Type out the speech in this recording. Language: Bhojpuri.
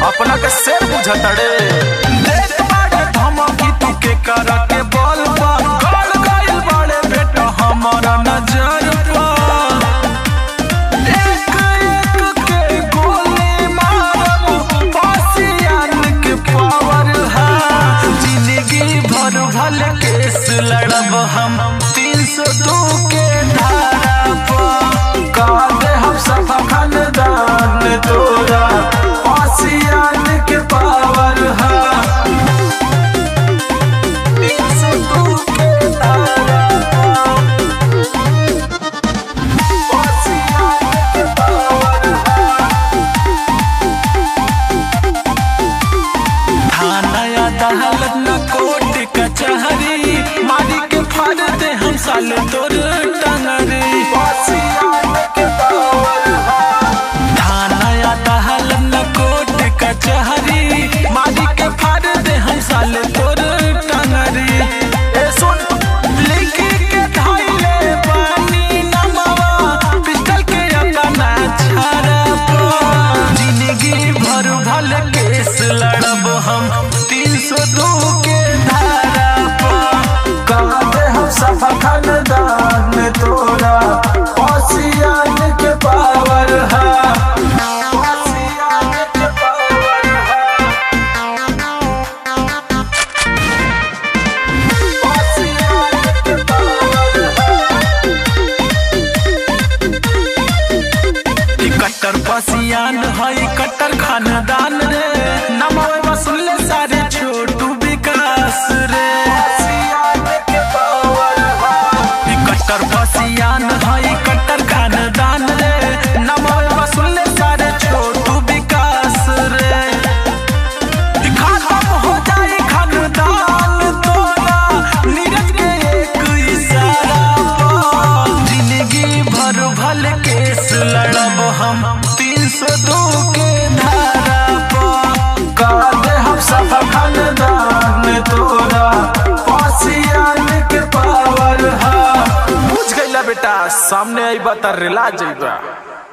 अपना के शेर बुझतड़े देत बाड़े धमकी तू के करा के बोल बा गड़ गइल बाड़े बेटा हमारा नजर पा एक एक के गोली मारब पासियान के पावर है जिंदगी भर भल केस लड़ब हम तीन सौ दो के धारा पर का दे हम सब खानदान तोरा पासियान के पावर है तीन सौ दो के धारा पासियान के पावर थाना अदालत न कोर्ट कचहरी मारी के फाड़ दे हम साल तोर टंगरी थाना अदालत न कोर्ट कचहरी मारी के फाड़ दे हम साल तोर टंगरी ए सुन लिखी के धइले बानी नमवा पिस्टल के अपना छाड़ब जिंदगी भर भल केस लड़ब हम तीन सौ दो के धारा पर काहे हम सब खानदान तोरा पासियान के पावर है पासियान के पावर है पासियान के पावर है ई कट्टर पसियान हई कट्टर खानदान रे नमवे वसूले सारे छोटू विकास रे ई कट्टर पसियान हई कट्टर खानदान रे नमवे वसूले सारे छोटू विकास रे ई खत्म हो जाई खानदान तोरा नीरज के एक इशारा पर जिंदगी भर भल केस लड़ब हम तीन सौ दो के धारा पर काहे हम सब खानदान तोरा पासियान के पावर है बुझ गईला बेटा सामने आई बता रिला जइबा